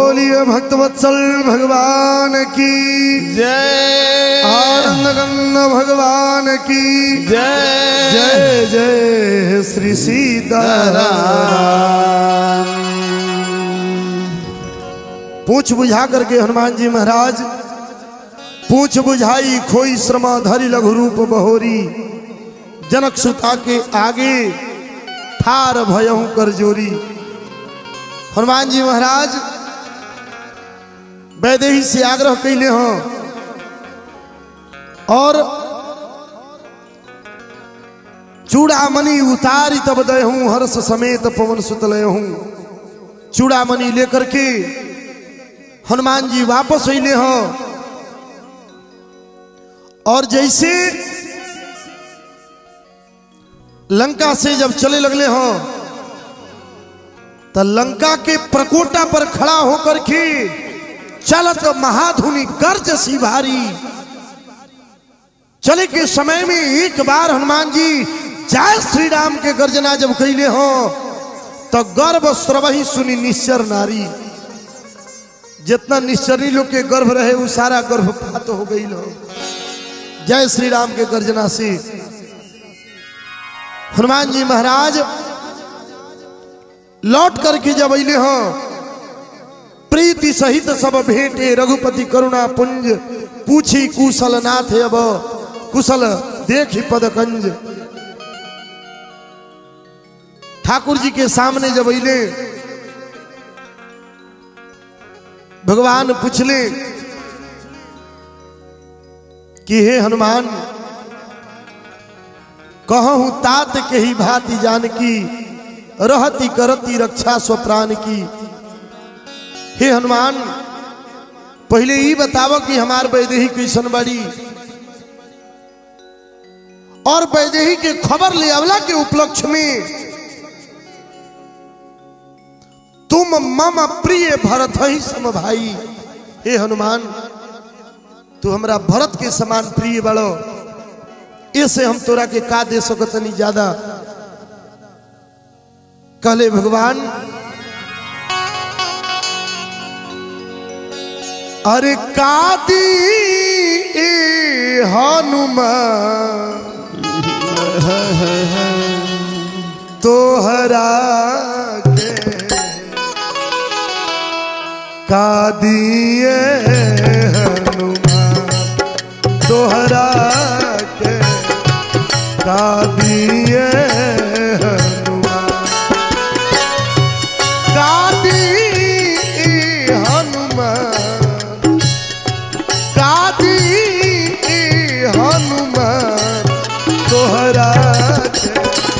बोलिए भक्तवत्सल भगवान की जय आनंद गंग भगवान की जय जय जय श्री सीताराम पूछ बुझा करके हनुमान जी महाराज पूछ बुझाई खोई श्रमा धरि लघु रूप बहोरी जनक सुता के आगे ठार भयहु कर जोरी हनुमान जी महाराज वैदेही से आग्रह कैले हो और चूड़ामणि उतारी तब दयहूं हर्ष समेत पवन सुतलय हूं चूड़ामणि लेकर के हनुमान जी वापस अले हो और जैसे लंका से जब चले लगले हो तो लंका के प्रकोटा पर खड़ा होकर के चलत महाधुनि गर्ज सी भारी चले के समय में एक बार हनुमान जी जय श्री राम के गर्जना जब कैले हो तो गर्भ स्रवही सुनी निश्चर नारी जितना निश्चरी लोग के गर्भ रहे वो सारा गर्भपात हो गई हो जय श्री राम के गर्जना से हनुमान जी महाराज लौट करके जब अले हो प्रीति सहित सब भेंटे रघुपति करुणा पुंज पूछी कुशल नाथ अब कुशल देखी पदकंज ठाकुर जी के सामने जब अले भगवान पूछले कि हे हनुमान कहूँ तात के ही भांति जानकी रहती करती रक्षा स्वप्राण की हे हनुमान पहले ही बतावो कि हमार वैदेही कैसन बड़ी और वैदेही के खबर ले अवला के उपलक्ष्य में तुम मम प्रिय भरत ही सम भाई हे हनुमान तू हमरा भरत के समान प्रिय बड़ो ऐसे हम तोरा के का दे सकत नहीं ज्यादा कहले भगवान अरे कादी ए हनुमान तोहरा के कादिए हनुमान तोहरा के कादिए हनुमान कादी हनुमान कादी हनुमान तोहरा के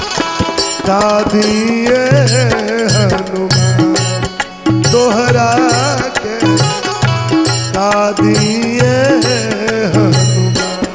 कादिए हनुमान तोहरा के कादिए हनुमान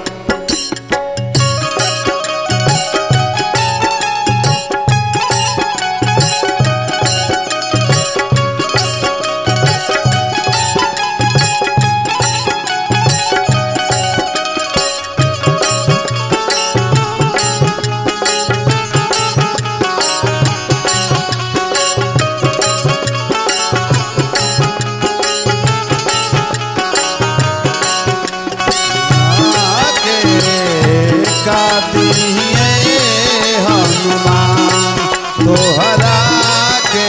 हनुमान तोहरा के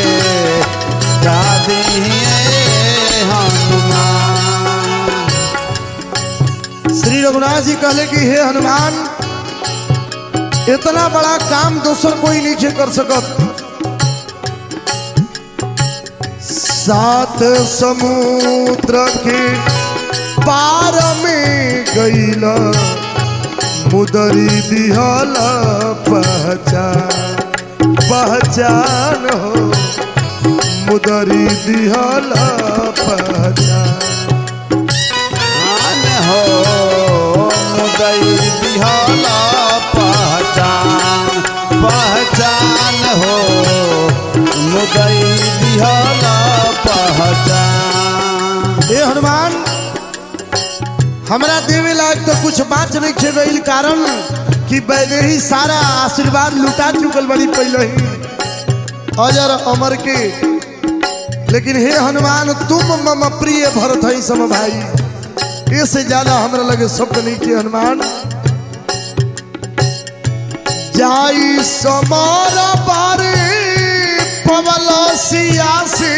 हनुमान श्री रघुनाथ जी कहले कि हे हनुमान इतना बड़ा काम दूसर कोई नहीं कर सकत सात समुद्र के पार में गईला मुदरी दिहल पहचान पहचान हो मुदरी दिहल पहचान आन हो मुदई दिहला पहचान पहचान हो मुदई दिहला पहचान हे हनुमान हमरा देवे लायक तो कुछ बात नहीं खे गई कारण कि वैदेही सारा आशीर्वाद लुटा चुकल बड़ी पहले ही अजर अमर के लेकिन हे हनुमान तुम मम प्रिय भरत है सम भाई इससे ज्यादा हमरा लगे शब्द नहीं के हनुमान जाई समार बारे पवल सियासी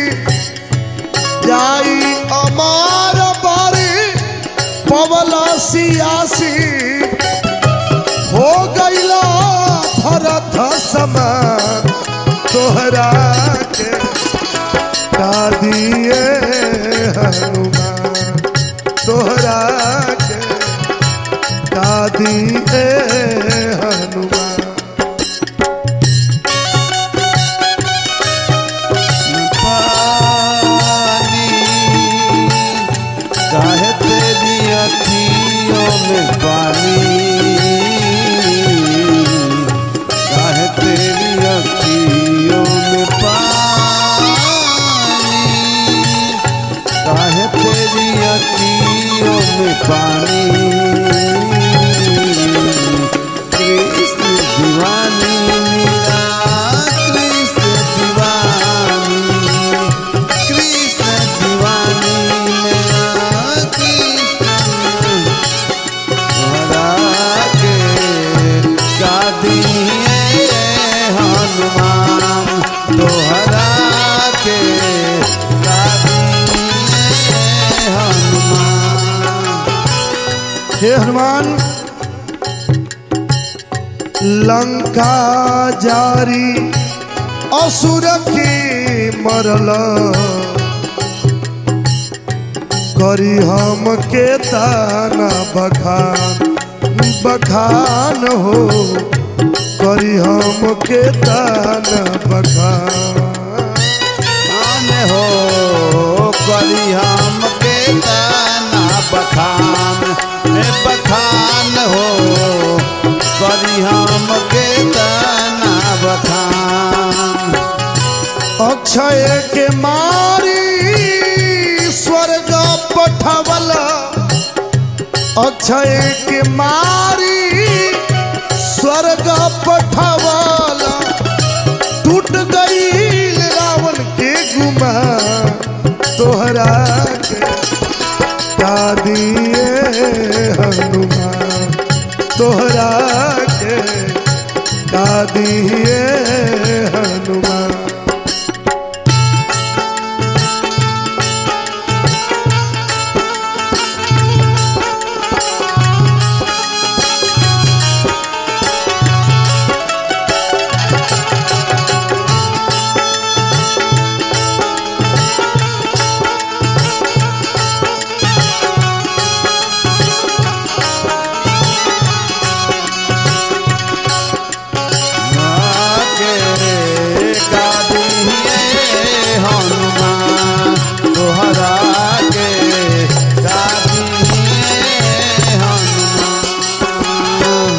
जाई अमार बारे पवल सियासी हो गईला भरत समान तोहरा के का दिए हनुमान तोहरा के का दिए हनुमान पानी काहे तेरी अखियों में पानी काहे तेरी अखियों में पानी काहे तेरी अखियों में पानी कृष्ण दीवानी मेरा कृष्ण दीवानी कृष्ण दीवानी मेरा कृष्ण हरा के का दिए हनुमान तोहरा के का दिए हनुमान हे हनुमान लंका जारी असुर के मरल करी हम के ताना बखान बखान हो करी हम के ताना बखान आन हो करी हम के ताना बखान ए बखान हो करी हम के ताना बखान अक्षय के मारी स्वर्ग पठवल अक्षय के मारी स्वर्ग पठवल टूट गई रावण के गुमा तोहरा के का दिए हनुमान तोहरा के का दिए हनुमान के का दिए हनुमान तोहरा के का दिए हनुमान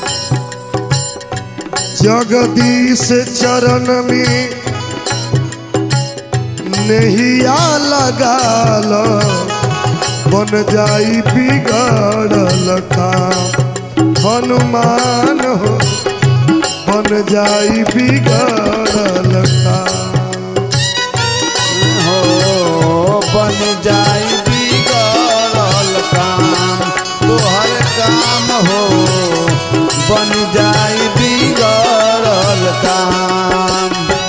जगदीश चरण में नहिया लगाल बन जाई बिगड़ल काम हनुमान हो बन जाई बिगड़ल काम हो बन जाई बिगड़ल काम तोहर काम हो बन जाई बिगड़ल काम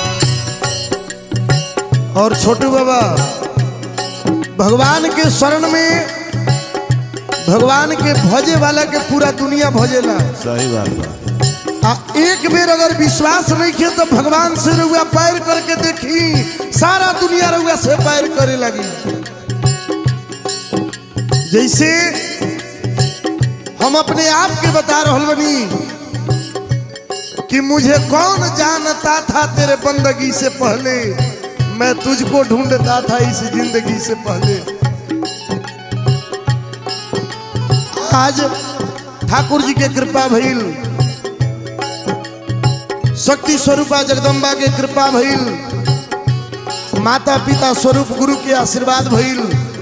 और छोटू बाबा भगवान के शरण में भगवान के भजे वाला के पूरा दुनिया भजेला सही बात बा आ एक बेर अगर विश्वास नहीं किया तो भगवान से रुआ पैर करके देखी सारा दुनिया रुआ से पैर करे लगी जैसे हम अपने आप के बता रहल बनी कि मुझे कौन जानता था तेरे बंदगी से पहले मैं तुझको ढूंढता था इस जिंदगी से पहले आज ठाकुर जी के कृपा भइल शक्ति स्वरूपा जगदम्बा के कृपा भइल माता पिता स्वरूप गुरु के आशीर्वाद भइल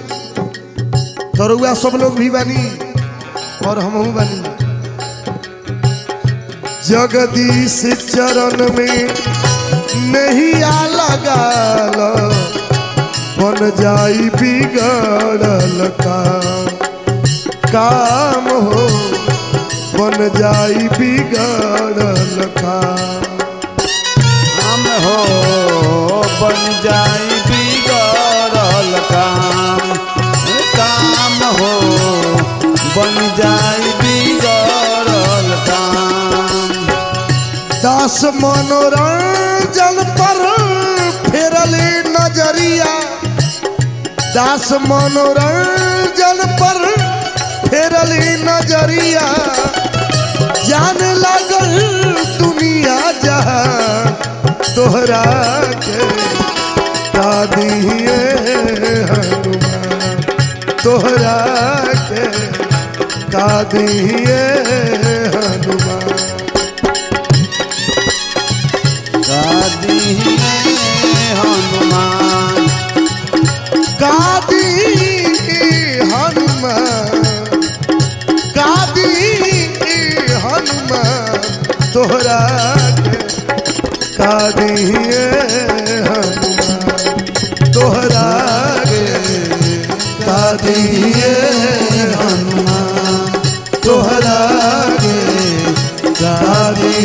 तरुआ सब लोग भी बानी और हमहू बानी जगदीश चरण में नहीं आ लगाल बन जाई बिगड़ल काम काम हो बन जाई बिगड़ल काम हम हो बन जाई बिगड़ल काम काम हो बन जाई बिगड़ल काम दास मनोरंजन पर फेरली नजरिया दास मनोरंजन पर फेरली नजरिया जान लागल दुनिया जहां तोहरा के दादिए हनुमान तोहरा के कादिए हनुमान दादी हनुमान कादी हनुमान कादी हनुमान तोहरा के कादी हनुमान तोहरा के कादी हनुमान तोहरा के कादी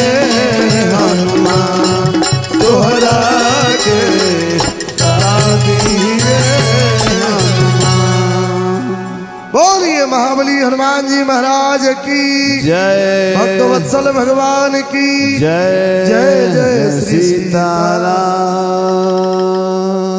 हनुमान तोहरा के कादी बोलिए महाबली हनुमान जी महाराज की जय भक्तवत्सल भगवान की जय जय जय श्री सीताराम